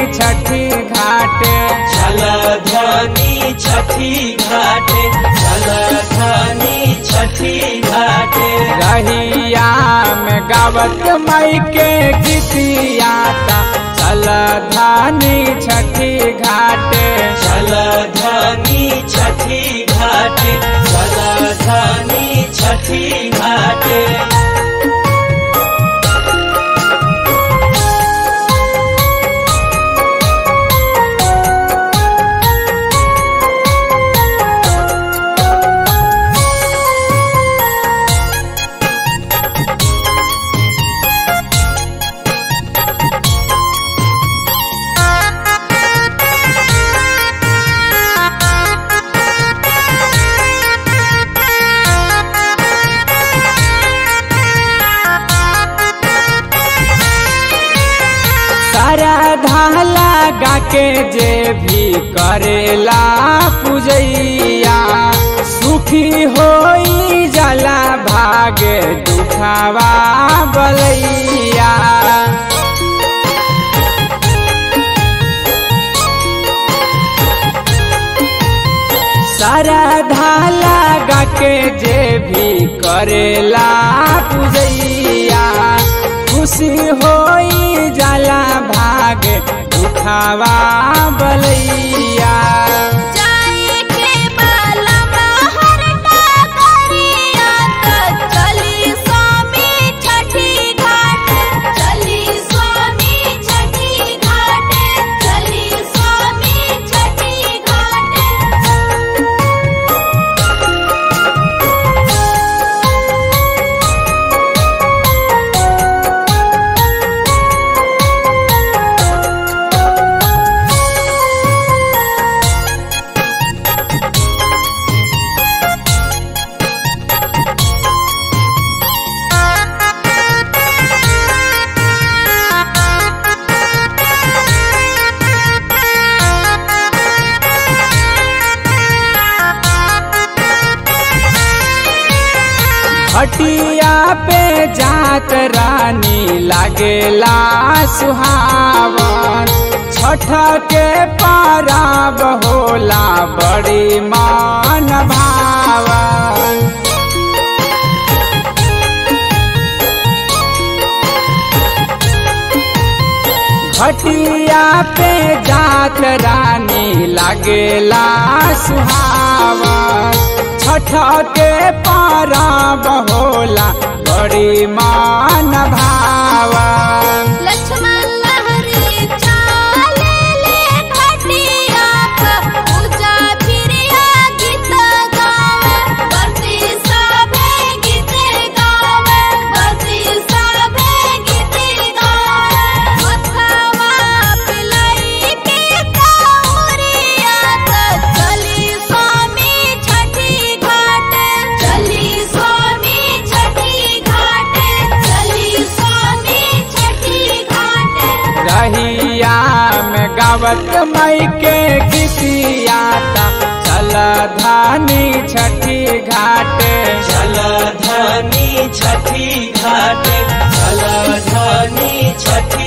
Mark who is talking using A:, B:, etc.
A: छठी घाटे
B: चल धनी छठी घाटे चल धनी छठी घाटे
A: रहिया में गावत मई के गीतियाता चल धानी छठी घाटे
B: चल धनी छठी घाटे चल धनी छठी घाटे
A: सारा धाला गा के जे भी करेला पूजैया सुखी होई जाला भागे दुखावा बलैया सारा धाला गा के जे भी करेला पूजैया खुशी होई जाला भागे दुखावा बलैया
C: जाए के बाला बाहर टाकरिया त चली स्वामी छठी घाट चली स्वामी छठी घाट चली स्वामी छठी घाट
A: हटिया पे जात रानी लागेला सुहावन छठ के पाराब होला बड़ी मान भावन घटिया पे जात रानी लागेला सुहावन छठ के पाराब होला बड़ी मान भावन
C: लक्ष्मण लहरी चाले ले घटिया प पूजा फिरिया गीत गावे बरसी सभे गीत गावे बरसी सभे गीत गावे मथवा पिलाई के काउरिया त चली स्वामी छठी घाट चली स्वामी छठी घाट चली स्वामी छठी घाट
A: रहिया में गावत मई के गीतियाता चल धानी छठी घाटे
B: चल धनी छठी घाटे चल धनी छठी